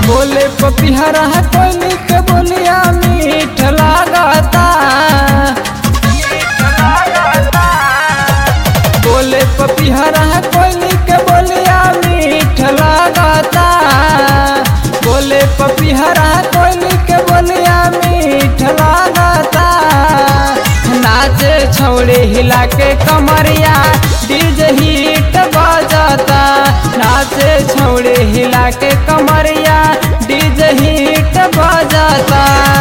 बोले पपिहरा कोयली के बोलिया मीठ लागता बोले पपिहरा कोयली के बोलिया मीठ लागता बोले पपिहरा कोयली के बोलिया मीठ लागता नाचे छौड़े हिला के कमरिया डीजे हिट बजता नाचे छौड़े हिला के कमरिया डीजे हिट बजता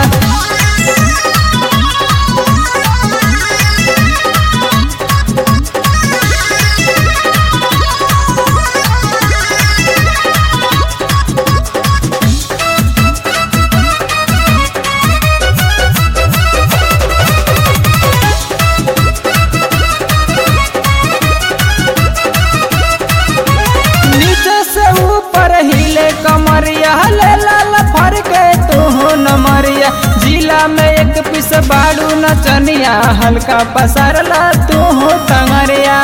नीचे से ऊपर हिले कमरिया ले लाल फर के तू नमरिया जिला में एक पिस बाड़ू नचनिया हल्का पसरला तू टंगरिया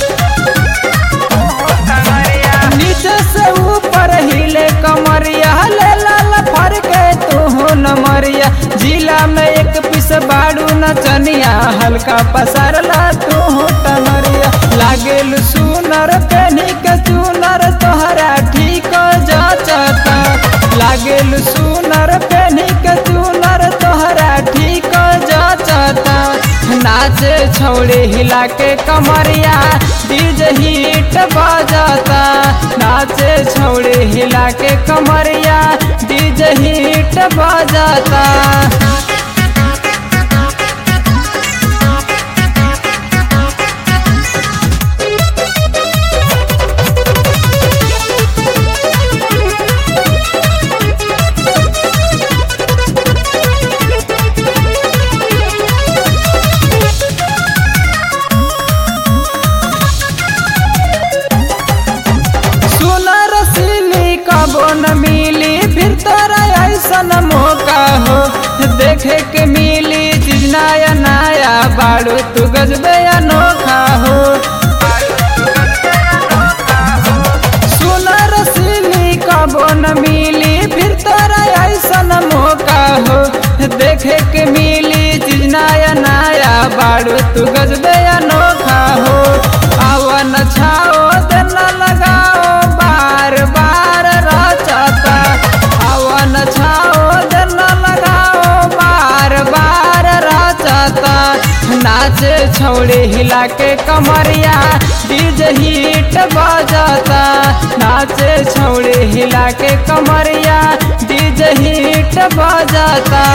नीचे से ऊपर हिले कमरिया ले लाल फर के तू नमरिया जिला में एक पिस बाड़ू नचनिया हल्का पसरला तू टंगरिया लागेल सुनर कनी के चुनर तोहरा ठीक जाचता लागेल सुनर कनी के चुनर तोहरा ठीक जाचता नाचे छौड़े हिला के कमरिया डीजे हिट बजता नाचे छौड़े हिला के कमरिया डीजे हिट बजता सुनर सिली कबो न मिली फिर तोरा ऐसन मौका हो देखे के मिली चीज नया नया बाड़ू तू गजबे अनोखा हो सुनर सिली कबो न मिली फिर तोरा ऐसन मौका हो देखे के मिली चीज नया नया बाड़ू तू गजबे अनोखा हो आवन छाओ देना लगाओ बार बार रचता आवन छाओ देना लगाओ बार बार रचता नाचे छौड़े हिला के कमरिया डीजे हिट बजता नाचे छौड़े हिला के कमरिया डीजे हिट बजता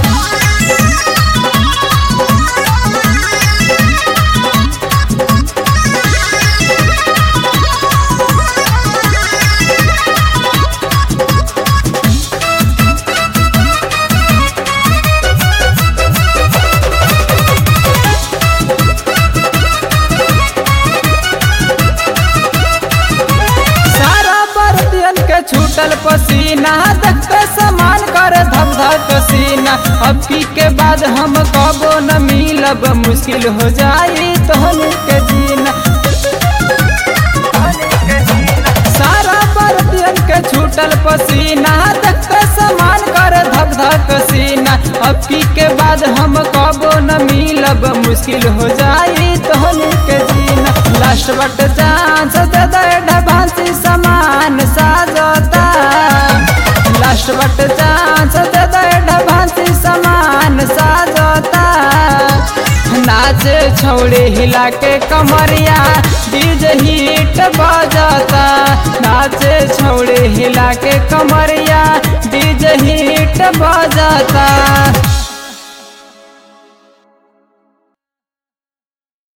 सारा बर्तियन के छूटल पसीना देखते समान कर धक धक सीना अब की के बाद हम कबो न मिलब मुश्किल हो जाई तोहन के जीना सारा बर्तियन के छूटल पसीना देखते समान कर धक धक सीना अब की के बाद हम कबो न मिलब मुश्किल हो जाई तोहन के जीना लास्ट बट चांस दे दे ढबांसी समान साजता लास्ट बट चांस दे दे ढबांसी समान साजता नाचे छौड़े हिला के कमरिया डीजे हिट बजता नाचे छौड़े हिला के कमरिया डीजे हिट बजता